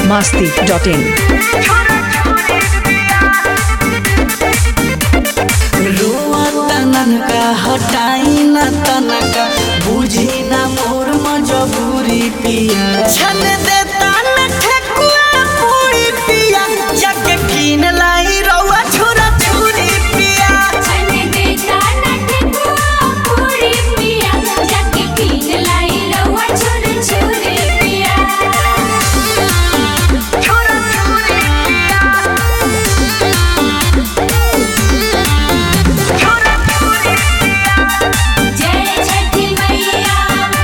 masti.in. रुआ तनका हटाई न तनका बुझी न मोर मजबूरी पिया छन देता न ठेकुआ पूरी पिया जाके कीन लाई रउआ छुरा छुरी पिया छने देता नटकुआ पूरी पिया जाके कीन लाई रउआ छुर छुरी पिया छुरा छुरी पिया छुरा छुरी जय छठी मैया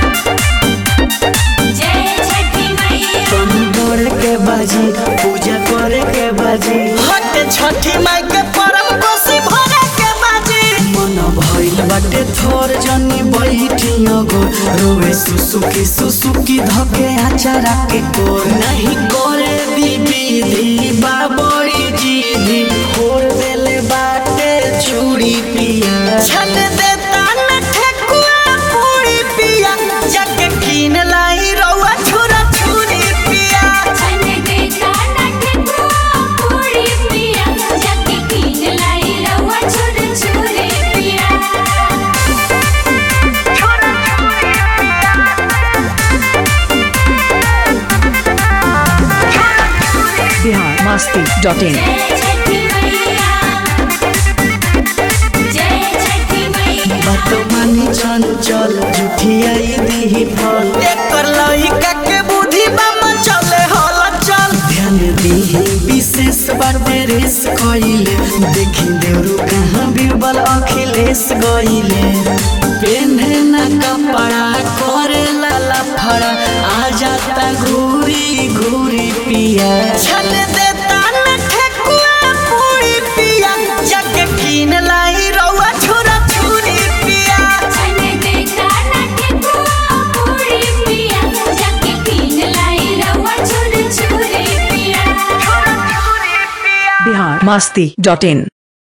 जय छठी मैया तुम दौड़ के बाजी पूजा करे के बाजी हट छठी माई के परम कोसी भरे के बाजी मन भइल बाटे थोर जनी बैठी गो रोवे सुसुकी सुसुकी धके आचारा के कोर नहीं करे दीदी दी बाबड़ी जीदी खोर देले बाटे चूड़ी पिया छन देता न ठेकुआ पूरी पिया जाके कीन लाई रउआ छुरा छुरी पिया छने देता नटकुआ पूरी पिया जाके कीन लाई रउआ छुर छुरी पिया Bihar masti.in. जय छठी मैया जय छठी मैया बात मानी चंचल जुठियाई दीही फल एकर लहिका के बुद्धि बाम चले हल चल ध्यान दीही विशेष बार बेरेस कइले देखी देवरु कहाँ बीरबल अखिलेश गइले पेन्हे न कपड़ा करे लाला फड़ा आ जाता घूरी घूरी पिया छन देता न ठेकुआ पूरी पिया जाके कीन लाई रउआ छुरा छुरी पिया छने देता नटकुआ पूरी पिया जाके कीन लाई रउआ छुर छुरी पिया Bihar masti.in.